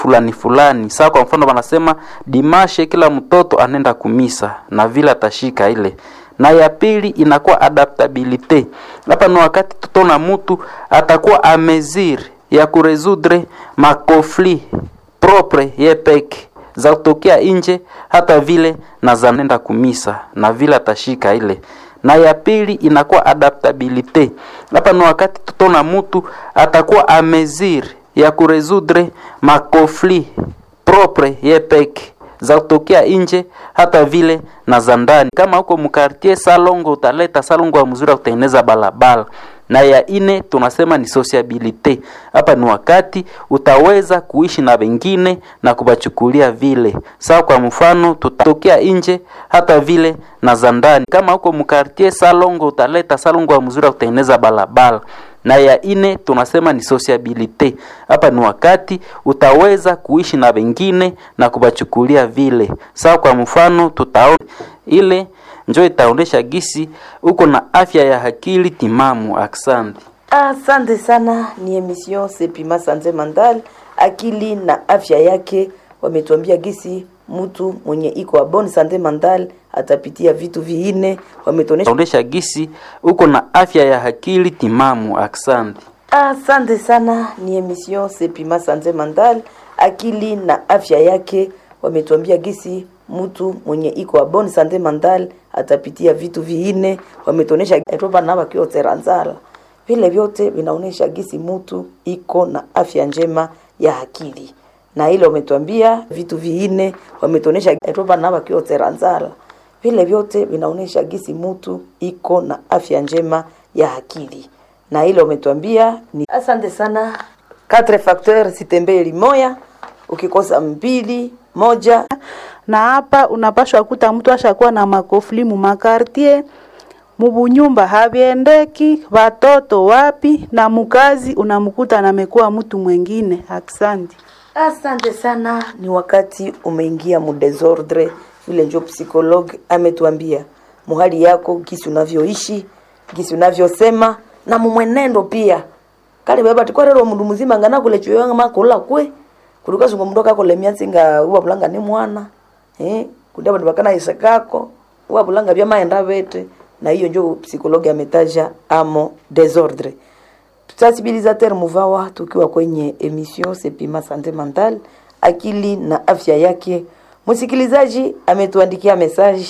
fulani fulani. Saa kwa mfano wanasema dimashe kila mtoto anaenda kumisa na vile atashika ile na ya pili inakuwa adaptabilite. Hapa ni wakati tutaona mtu atakuwa ameziri ya kuresudre makofli propre yepeke za kutokea nje, hata vile na zanenda kumisa na vile atashika ile na ya pili inakuwa adaptabilite. Hapa ni wakati tutaona mtu atakuwa ameziri ya kuresudre makofli propre yepeke za kutokea nje hata vile na za ndani. Kama huko mkartie salongo, utaleta salongo ya mzuri ya kutengeneza balabala. Na ya ine tunasema ni sociabilite. Hapa ni wakati utaweza kuishi na wengine na kubachukulia vile sawa. Kwa mfano, tutatokea nje hata vile na za ndani. Kama huko mkartie salongo, utaleta salongo ya mzuri ya kutengeneza balabala na ya ine tunasema ni sociabilite. Hapa ni wakati utaweza kuishi na wengine na kubachukulia vile sawa. Kwa mfano tutaona ile njo itaonesha gisi uko na afya ya akili timamu. Asante, asante sana. Ni emission Sepima Sante Mental, akili na afya yake. Wametuambia gisi mtu mwenye iko a bonne sante mental atapitia vitu viine. Wametuonesha gisi uko na afya ya akili timamu. Asante, asante sana. Ni emission Sepima Sante Mental, akili na afya yake. Wametuambia gisi mtu mwenye iko a bonne sante mental atapitia vitu viine. Wametuonesha etoba na bakio teranzala, vile vyote vinaonesha gisi mtu iko na afya njema ya akili na ile wametuambia vitu viine, wametuonesha etoba na bakio teranzala, vile vyote vinaonesha gisi mtu iko na afya njema ya akili na ile wametuambia ni asante sana. Quatre facteurs sitembee limoya, ukikosa mbili moja na hapa unapashwa kuta mtu ashakuwa na makofli mu makartie mubunyumba habiendeki, watoto wapi na mukazi unamkuta namekuwa mtu mwengine. Asante, asante sana. Ni wakati umeingia mu desordre, vile njo psikologue ametuambia muhali yako, gisi unavyoishi, gisi unavyosema na mumwenendo pia kali baba tikorero mundu muzima ngana kule choyanga makola kwe kuruka zungo mndoka kole miansinga uwa bulanga ni mwana eh kudia bandu bakana isakako uwa bulanga bya maenda bete na hiyo njo psikologi ametaja amo desordre sensibilisateur muvawa tukiwa kwenye emission Sepima Sante Mental akili na afya yake msikilizaji ametuandikia message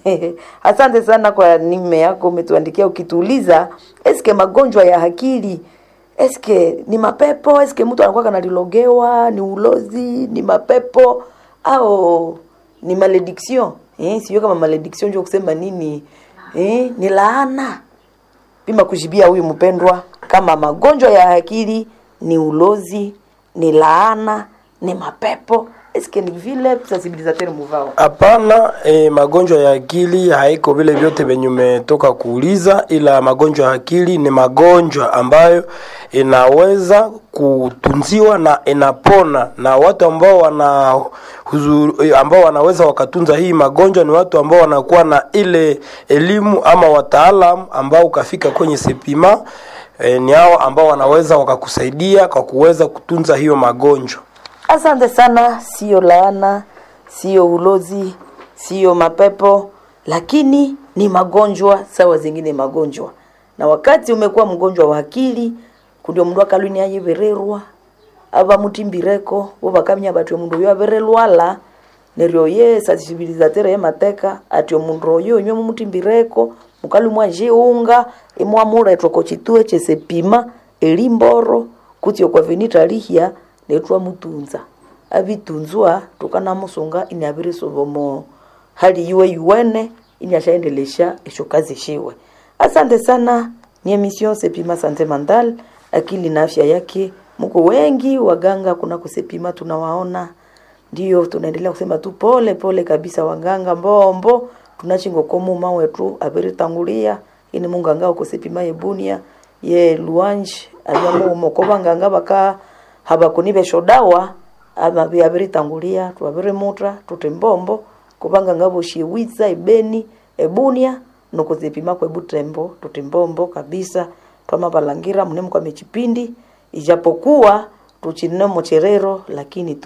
asante sana kwa nime yako umetuandikia ukituuliza eske magonjwa ya akili eske ni mapepo eske mtu anakuwa kanalilogewa ni ulozi ni mapepo au ni malediction eh, sio kama malediction ndio kusema nini eh, ni laana pima kujibia huyu mpendwa kama magonjwa ya akili ni ulozi ni laana ni mapepo eske ni vile sensibilisateur muvao Hapana, e, magonjwa ya akili haiko vile vyote venye umetoka kuuliza, ila magonjwa ya akili ni magonjwa ambayo inaweza kutunziwa na inapona, na watu ambao wana huzuru, ambao wanaweza wakatunza hii magonjwa ni watu ambao wanakuwa na ile elimu ama wataalamu ambao ukafika kwenye Sepima e, ni hao ambao wanaweza wakakusaidia kwa kuweza kutunza hiyo magonjwa. Asante sana. Sio laana, sio ulozi, sio mapepo, lakini ni magonjwa sawa zingine magonjwa. Na wakati umekuwa mgonjwa wa akili, kundio mundu akalwini ayebererwa aba mutimbireko bo bakamya batwe mundu yo aberelwala neryo ye sensibilisateur ye mateka ati omundu oyo nywe mumutimbireko mukalumwa jiunga imwamuletwa ko chitue chesepima elimboro kuti okwa venita lihya netwa mutunza abitunzwa tukana musunga ini abirisobomo hali iwe yuwene ini ashaendelesha esho kazi shiwe asante sana ni emission sepima sante mental akili na afya yake mko wengi waganga kuna kusepima tunawaona ndio tunaendelea kusema tu pole pole kabisa waganga mbombo tunachingokomu mawetu abiritangulia ini munganga ukusepima yebunia ye luange abyamo umoko banganga baka habakuni beshodawa ama byabiritangulia twabirimutra tutembombo kubanga ngabo shiwiza ibeni ebunia nokuzipima kwe butembo tutimbombo kabisa twamabalangira mnemu kwa mechipindi ijapokuwa tuchinemo cherero lakini tu